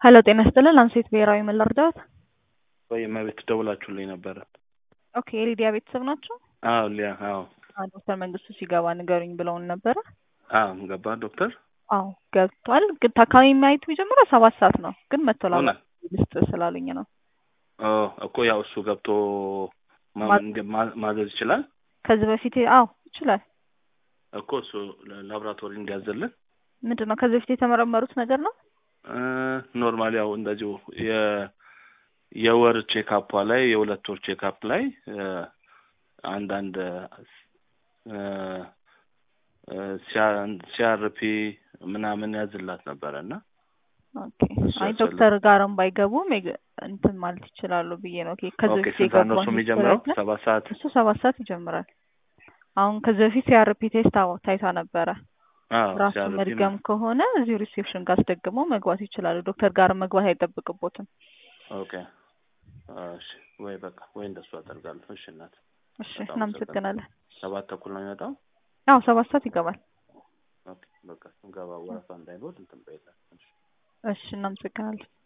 ሄሎ ጤና ይስጥልን ላንሴት ብሔራዊ ምን ልርዳዎት? ወይ እመቤት ደውላችሁልኝ ነበረ። ኦኬ የሊዲያ ቤተሰብ ናቸው? አዎ ሊያ አዎ አዎ ዶክተር መንግስቱ ሲገባ ንገሩኝ ብለውን ነበረ። አዎ ገባ ዶክተር አዎ ገብቷል። ግን ታካሚ ማየት የሚጀምረው ሰባት ሰዓት ነው። ግን መጥቶ ላ እውነት? ልስጥ ስላሉኝ ነው። ኦ እኮ ያው እሱ ገብቶ ማ- ማ- እንደ- ማ- ማዘዝ ይችላል ከዚህ በፊት አዎ ይችላል። እኮ እሱ ላብራቶሪ እንዲያዝልን ምንድን ነው ከዚህ በፊት የተመረመሩት ነገር ነው? ኖርማል ያው እንደዚሁ የ- የወር ቼክአፓ ላይ የሁለት ወር ቼክአፕ ላይ እ፣ አንዳንድ እ፣ እ፣ ሲያ- ሲአርፒ ምናምን ያዝላት ነበረ እና ኦኬ እሱ አይ ያስፈልግ- ዶክተር ጋርም ባይገቡም የግ- እንትን ማለት ይችላሉ ብዬ ነው። ኦኬ ከዚህ ኦኬ በፊት ስንት ሰዓት ነው የገባውን እሱ የሚጀምረው? ሂስትሪ አለ። ሰባት ሰዓት እሱ ሰባት ሰዓት ይጀምራል። አሁን ከዚህ በፊት ሲአርፒ ቴስት አዎ ታይታ ነበረ። አዎ ራሱ ሲአርፒ መድገም ከሆነ እዚሁ ሪሴፕሽን ጋር አስደግመው መግባት ይችላሉ። ዶክተር ጋር መግባት አይጠብቅቦትም። ኦኬ እሺ ወይ በቃ ወይ እንደሱ አደርጋለሁ። እሺ እናት እሺ በጣም እናመሰግናለን። ሰባት ተኩል ነው የሚመጣው። አዎ ሰባት ሰዓት ይገባል። ኦኬ በቃ ስንገባ ወረፋ እንዳይኖር እንትን በይለን። እሺ እሺ እናመሰግናለን።